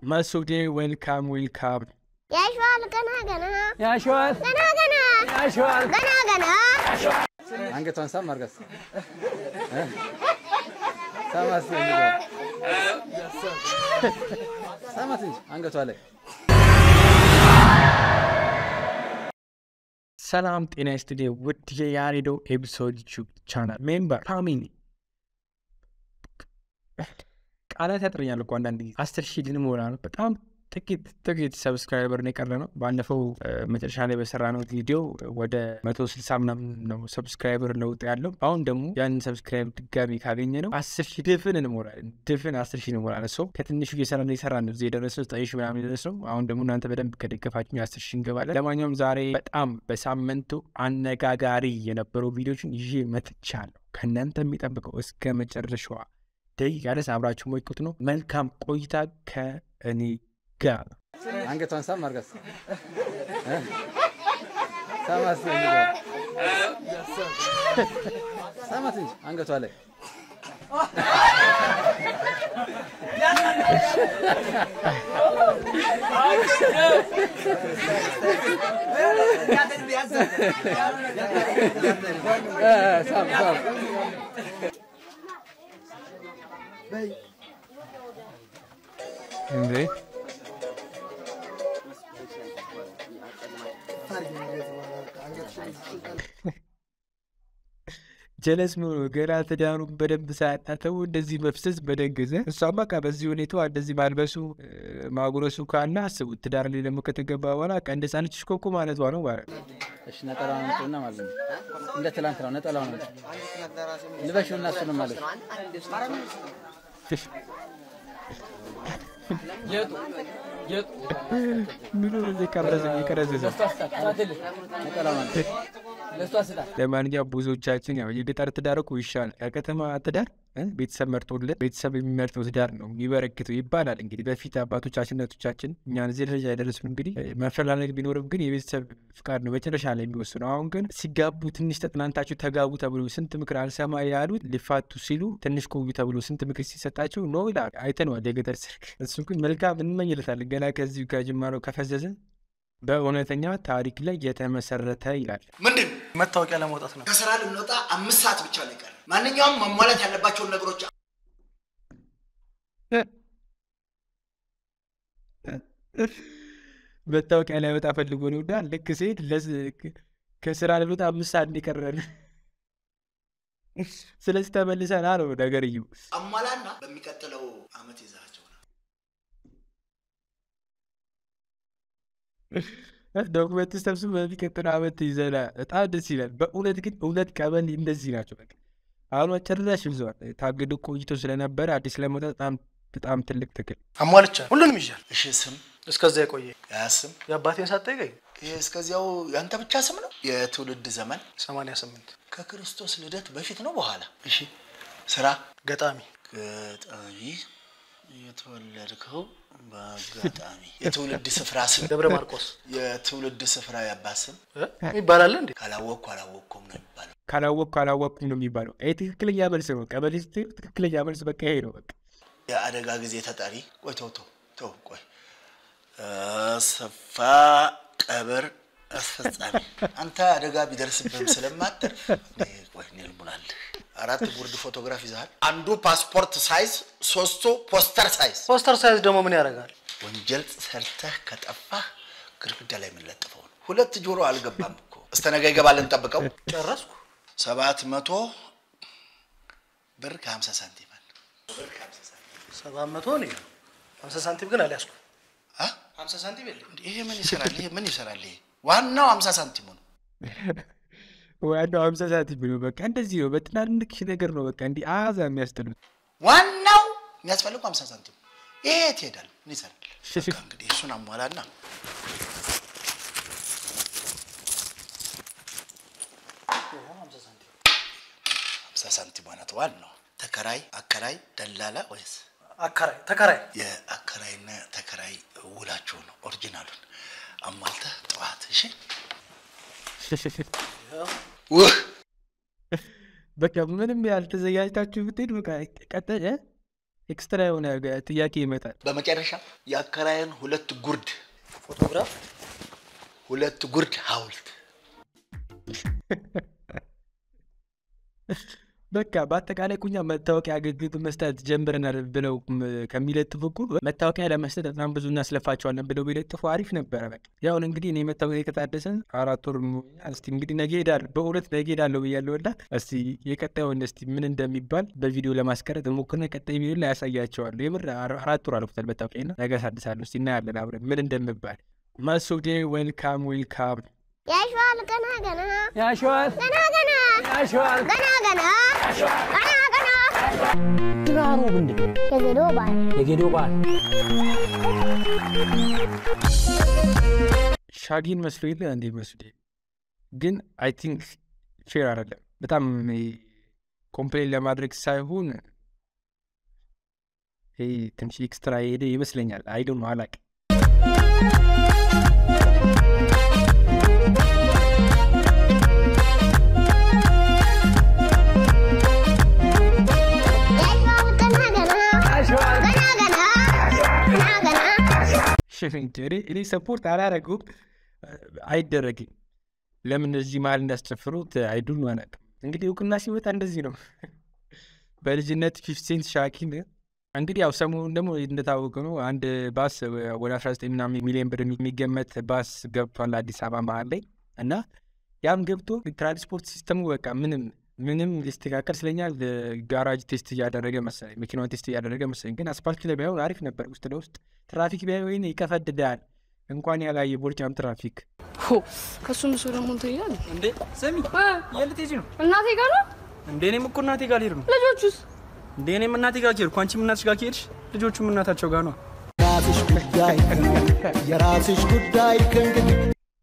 መሱዴ ዌልካም ዌልካም። ያሸዋል ገና ገና ያሸዋል ገና ገና ያሸዋል ገና ገና አንገቷን ሳም አርጋት ሳማት ሳማት እንጂ አንገቷ ላይ ሰላም ጤና ይስጥልኝ ውድ የያሬዶ ኤፒሶድ ዩቲዩብ ቻናል ሜምበር ፋሚሊ ቃላት ያጥረኛል እኮ አንዳንድ ጊዜ አስር ሺህ ልንሞላ ነው። በጣም ጥቂት ጥቂት ሰብስክራይበር ነው የቀረ ነው። ባለፈው እ፣ መጨረሻ ላይ በሰራ ነው ቪዲዮ ወደ መቶ ስልሳ ምናምን ነው ሰብስክራይበር ለውጥ ያለው። አሁን ደግሞ ያንን ሰብስክራይብ ድጋሚ ካገኘ ነው አስር ሺህ ድፍን እንሞላለን። ድፍን አስር ሺህ እንሞላለን። ሰው ከትንሹ እየሰራ እየሰራ ነው እዚህ የደረሰው ዘጠኝ ሺህ ምናምን የደረሰው። አሁን ደግሞ እናንተ በደንብ ከደገፋችሁ አስር ሺህ እንገባለን። ለማንኛውም ዛሬ በጣም በሳምንቱ አነጋጋሪ የነበሩ ቪዲዮችን ይዤ መጥቻለሁ። ከእናንተ የሚጠብቀው እስከ መጨረሻዋ ደቂቃ ድረስ አብራችሁ ሞይቁት ነው። መልካም ቆይታ ከእኔ ጋር አንገቷን ሳም አርጋት ሳማት ሳማት እንጂ አንገቷ ላይ ሳም ሳም እንዴ ጀለስ ምን ሆኖ ገና ትዳሩን በደንብ ሳያጣተው እንደዚህ መፍሰስ በደንገዘ እሷማ በቃ በዚህ ሁኔታዋ እንደዚህ ማልበሱ እ፣ ማጉረሱ ካለ አስቡት። ትዳር ላይ ደግሞ ከተገባ በኋላ በቃ እንደ ህፃን ልጅ ሽኮኮ ማለቷ ነው ማለት ነው። እሺ ነጠላውን አምጡና ማለት ነው። እንደ ትላንት ነው። ነጠላውን አምጡ ልበሽው እና እሱንም ማለት ነው። ምን ሆነ እዚህ ከብረዘ የቀረዘዘ ነጠላውን አምጡ። ለማንኛውም ብዙዎቻችን ያው የገጠር ትዳር እኮ ይሻላል ከከተማ ትዳር እ፣ ቤተሰብ መርጦለት ቤተሰብ የሚመርጠው ትዳር ነው የሚበረክተው ይባላል። እንግዲህ በፊት አባቶቻችን እናቶቻችን እኛን እዚህ ደረጃ ያደረሱን እንግዲህ እ፣ መፈላለግ ቢኖርም ግን የቤተሰብ ፍቃድ ነው መጨረሻ ላይ የሚወስነው። አሁን ግን ሲጋቡ ትንሽ ተጥናንታችሁ ተጋቡ ተብሎ ስንት ምክር አልሰማ ያሉት ሊፋቱ ሲሉ ትንሽ ቆዩ ተብሎ ስንት ምክር ሲሰጣቸው ኖ ይላል። አይተነዋል የገጠር ሰርግ። እሱ ግን መልካም እንመኝለታለን ገና ከዚሁ ከጅማሮ ከፈዘዘ በእውነተኛ ታሪክ ላይ የተመሰረተ ይላል። ምንድን ነው? መታወቂያ ለማውጣት ነው። ከስራ ልንወጣ አምስት ሰዓት ብቻ ነው የቀረ። ማንኛውም መሟላት ያለባቸውን ነገሮች መታወቂያ ላይወጣ ፈልጎ ነው እና ልክ ሲሄድ ለስ- ከስራ ልወጣ አምስት ሰዓት እንዲቀረን ስለዚህ ተመልሰና ነው ነገርየው። አሟላና በሚቀጥለው አመት ይዛቸው ነው። ዶክመንት ሰብስብ በሚቀጥለው አመት ይዘና በጣም ደስ ይላል። በእውነት ግን እውነት ቀበሌ እንደዚህ ናቸው። በቃ አሁን ጨርሳሽ ይዘዋል። ታግዶ ቆይቶ ስለነበረ አዲስ ለመውጣት በጣም በጣም ትልቅ ትግል አሟልቻ ሁሉንም ይዣል። እሺ ስም እስከዛ የቆየ ያ ስም የአባቴን ሳትጠይቀኝ ይህ እስከዚያው ያንተ ብቻ ስም ነው። የትውልድ ዘመን 88 ከክርስቶስ ልደት በፊት ነው በኋላ? እሺ ስራ ገጣሚ ገጣሚ የተወለድከው በአጋጣሚ የትውልድ ስፍራ ስም ደብረ ማርቆስ የትውልድ ስፍራ ያባት ስም እ? ይባላል እንዴ? ካላወቅኩ አላወቅኩም ነው የሚባለው። ካላወቅኩ አላወቅኩም ነው የሚባለው። ይህ ትክክለኛ መልስ ነው። ቀበሌ ስትሄድ ትክክለኛ መልስ በቃ ይሄ ነው። በቃ የአደጋ ጊዜ ተጠሪ ቆይ ተው ተው ተው ቆይ አሰፋ ቀብር አስፈጻሚ አንተ አደጋ ቢደርስብህም ስለማትርፍ እኔ ቆይ እኔ ልሙላልህ አራት ጉርድ ፎቶግራፍ ይዘሃል አንዱ ፓስፖርት ሳይዝ ሶስቱ ፖስተር ሳይዝ ፖስተር ሳይዝ ደግሞ ምን ያደርጋል? ወንጀል ሰርተህ ከጠፋህ ግድግዳ ላይ የምንለጥፈው ነው ሁለት ጆሮ አልገባም እኮ እስከ ነገ ይገባል እንጠብቀው ጨረስኩ። ሰባት መቶ ብር ከሀምሳ ሳንቲም አለ ሰባት መቶ ነው ይኸው። ሀምሳ ሳንቲም ግን አልያዝኩም። አ? ሀምሳ ሳንቲም የለም እንዴ? ይሄ ምን ይሰራል? ይሄ ምን ይሰራል? ይሄ ዋናው ሀምሳ ሳንቲሙ ነው። ዋናው ሀምሳ ሳንቲም ነው። በቃ እንደዚህ ነው። በትናንሽ ነገር ነው በቃ እንዲህ አዛ የሚያስጥሉት ዋናው የሚያስፈልገው ሀምሳ ሳንቲም ነው። ይሄ የት ይሄዳል? ምን ይሰራል? በቃ እንግዲህ እሱን አሟላና ሀምሳ ሳንቲም ማለት ዋናው ተከራይ፣ አከራይ፣ ደላላ ወይስ አከራይ ተከራይ የአከራይና ተከራይ ውላቸው ነው ኦሪጂናሉን አሟልተህ ጠዋት እሺ በቃ ምንም ያልተዘጋጅታችሁ ብትሄድ በቃ ቀጠለ ኤክስትራ የሆነ ጥያቄ ይመጣል። በመጨረሻ የአከራየን ሁለት ጉርድ ፎቶግራፍ ሁለት ጉርድ ሐውልት በቃ በአጠቃላይ ቁኛ መታወቂያ አገልግሎት መስጠት ጀምረናል ብለው ም- ከሚለጥፉ እኮ መታወቂያ ለመስጠት በጣም ብዙ እናስለፋቸዋለን ብለው ቢለጥፉ አሪፍ ነበረ። በቃ ያሁን እንግዲህ እኔ መታወቂያ ከታደሰ አራት ወር ሞላኛል። እስቲ እንግዲህ ነገ ሄዳለሁ፣ በእውነት ነገ ሄዳለሁ ብያለሁ። እና እስቲ የቀጣዩን እስቲ ምን እንደሚባል በቪዲዮ ለማስቀረት ሞክርና ቀጣይ ቪዲዮ ላይ ያሳያቸዋለሁ። የምር አር- አራት ወር አልፎታል መታወቂያ እና ነገ ሳድሳለሁ። እስቲ እናያለን አብረን ምን እንደምባል። መሱዴ ዌልካም ዌልካም ያሸዋል ገና ገና ያሸዋል ገና ገና ያሸዋል ገና ገና ገና ገና ድራሩ ምንድን ነው? የገዶ ባል የጌዶ በዓል ሻጊን መስሎ የለ እንዴ መስዴ ግን አይ ቲንክ ፌር አይደለም። በጣም ኮምፕሌን ለማድረግ ሳይሆን ይሄ ትንሽ ኤክስትራ የሄደ ይመስለኛል። አይ ዶንት ኖ አላቅም። ያሸዋል ገና ገና ገና ገና ገና ገና እኔ እኔ ሰፖርት አላረጉም፣ አይደረግም። ለምን እዚህ መሀል እንዳስጨፍሩት አይዱን አላቅም። እንግዲህ እውቅና ሲወጣ እንደዚህ ነው። በልጅነት ፊፍቲ ሴንት ሻኪን እንግዲህ ያው ሰሞኑን ደግሞ እንደታወቀ ነው አንድ ባስ ወደ 19 ምናምን ሚሊዮን ብር የሚገመት ባስ ገብቷል አዲስ አበባ መሀል ላይ እና ያም ገብቶ ትራንስፖርት ሲስተሙ በቃ ምንም ምንም ሊስተካከል ስለኛል ጋራጅ ቴስት እያደረገ መሰለኝ መኪናውን ቴስት እያደረገ መሰለኝ። ግን አስፓልት ላይ ባይሆን አሪፍ ነበር። ውስጥ ለውስጥ ትራፊክ ቢያይ ወይኔ ይቀፈድዳል። እንኳን ያላየ ቦርጫም ትራፊክ ከሱ ምስ ደግሞ እንትን ይላል እንዴ ስሚ፣ የት ልትሄጂ ነው? እናቴ ጋር ነው። እንዴ እኔም እኮ እናቴ ጋር ልሄድ ነው። ልጆቹስ እንዴ እኔም እናቴ ጋር ከሄድኩ አንቺም እናትሽ ጋር ከሄድሽ ልጆቹም እናታቸው ጋር ነው። የራስሽ ጉዳይ የራስሽ ጉዳይ ከእንግዲህ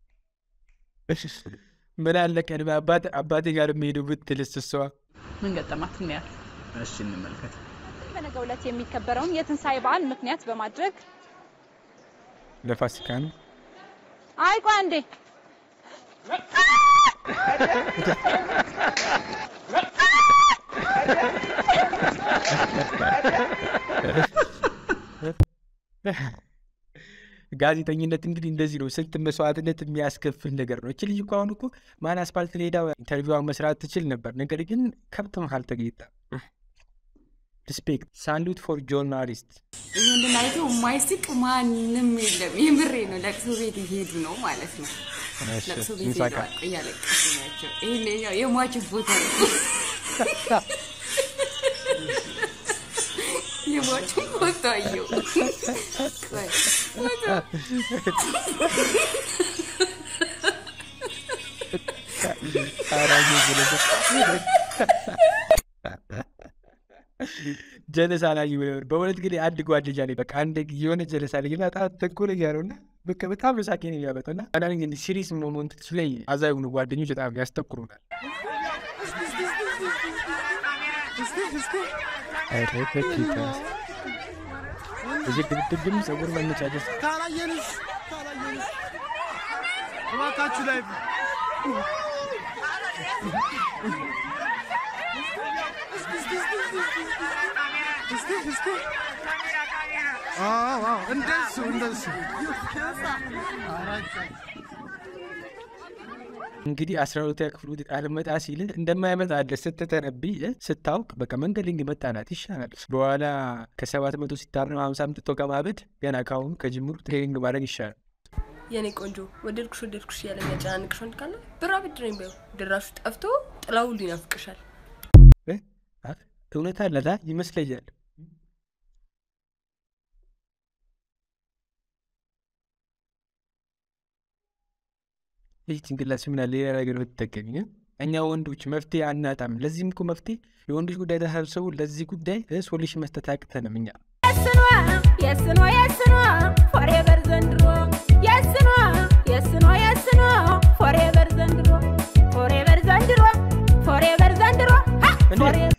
ምን አለ ቀድሜ አባት- አባቴ ጋር የሚሄዱ ብትልስ እሷ ምን ገጠማት? እናያል። እሺ እንመልከት። በነገው ዕለት የሚከበረውን የትንሣኤ በዓል ምክንያት በማድረግ ለፋሲካ ነው። አይ ቆይ አንዴ ጋዜጠኝነት እንግዲህ እንደዚህ ነው። ስንት መስዋዕትነት የሚያስከፍል ነገር ነው። እች ልጅ እኮ አሁን እኮ ማን አስፓልት ላይ ሄዳ ኢንተርቪዋን መስራት ትችል ነበር። ነገር ግን ከብት መሀል ተገኝታ ሪስፔክት ሳሉት ፎር ጆርናሊስት ይህን አይቶ የማይስቅ ማንም የለም። የምሬ ነው። ለቅሶ ቤት እየሄዱ ነው ማለት ነው። ለቅሶ ቤት እንሳቃ ሄደዋል። እያለቀሱ ናቸው። ይሄኛው የሟች ፎቶ ነው። የሟች ፎቶ አየሁ። ቆይ፣ ፎቶ ጀለሳ ላይ ይሆናል። በእውነት ግን አንድ ጓደኛ ላይ በቃ አንድ የሆነ ጀለሳ ላይ በጣም ተንኮለኛ ነው እና በቃ በጣም ነው ሳቄን የሚያመጣው እና አንዳንድ ጊዜ ሲሪየስ ሞመንቶች ላይ አዛ የሆኑ ጓደኞች በጣም ያስተኩሩናል። ኧረ በጌታ እዚህ ድብድብም ፀጉር መነጫጨት ካላየንሽ ካላየንሽ እባካችሁ ላይ እንደሱ እንደሱ እንግዲህ አስራ ሁለተኛ ክፍል ውጤት አልመጣ ሲል እንደማይመጣልህ ስትተነብይ ስታውቅ በቃ መንገድ ላይ መጣናት ይሻላል። በኋላ ከሰባት መቶ ሲታረም ሀምሳ አምጥቶ ከማበድ ገና ካሁኑ ከጅምሩ ትሬኒንግ ማድረግ ይሻላል። የኔ ቆንጆ ወደድኩሽ ወደድኩሽ እያለ የሚያጨናንቅሽ ወንድ ካለ ብር አበድረኝ በይው። ድራሹ ጠፍቶ ጥላው ሁሉ ይናፍቅሻል። እ? አ- እውነት አለታ ይመስለኛል። ይህ ጭንቅላት ምና ሌላ ነገር ብትጠቀሚ እ? እኛ ወንዶች መፍትሄ አናጣም። ለዚህም እኮ መፍትሄ የወንዶች ጉዳይ ተሰብስቡ ለዚህ ጉዳይ ሶሉሽን መስጠት አቅተንም እኛ የስኗ የስኗ የስኗ ፎሬቨር ዘንድሮ የስኗ የስኗ የስኗ ፎሬቨር ዘንድሮ ፎሬቨር ዘንድሮ ፎሬቨር ዘንድሮ ሀ! ፎሬቨር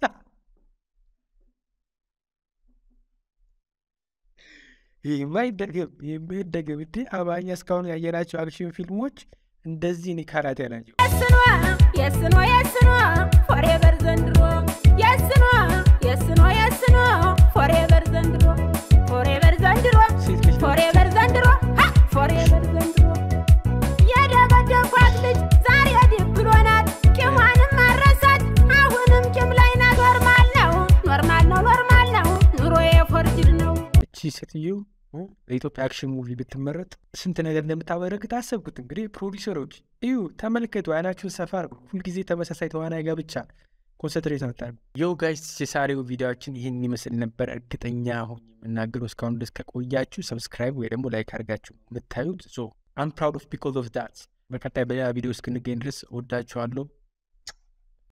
የማይደገም የማይደገም እንዴ አማርኛ እስካሁን ያየናቸው አክሽን ፊልሞች እንደዚህ እኔ ካራቴ ናቸው። የስኗ የስኗ የስኗ ፎሬቨር ዘንድሮ የስኗ የስኗ የስኗ ፎሬቨር ዘንድሮ ፎሬቨር ዘንድሮ ፎሬቨር ዘንድሮ ሀ! ፎሬቨር ዘንድሮ የደበደኳት ልጅ ዛሬ ድብሎናት ቂሟንም አረሳት አሁንም ቂም ላይ ናት ኖርማል ነው ኖርማል ነው ኖርማል ነው ኑሮ የፎርጅድ ነው እቺ ሴትዮ በኢትዮጵያ አክሽን ሙቪ ብትመረጥ ስንት ነገር እንደምታበረክት አሰብኩት። እንግዲህ ፕሮዲሰሮች እዩ፣ ተመልከቱ፣ አይናችሁን ሰፋ አድርጉ። ሁልጊዜ ተመሳሳይ ተዋናይ ጋር ብቻ ኮንሰንትሬት አታርጉ። የው ጋይስ የዛሬው ቪዲዮችን ይህን ይመስል ነበር። እርግጠኛ ሆኜ የምናገረው እስካሁን ድረስ ከቆያችሁ ሰብስክራይብ ወይ ደግሞ ላይክ አድርጋችሁ የምታዩት ሶ አም ፕራውድ ኦፍ ቢኮዝ ኦፍ ዳት። በቀጣይ በሌላ ቪዲዮ እስክንገኝ ድረስ እወዳችኋለሁ።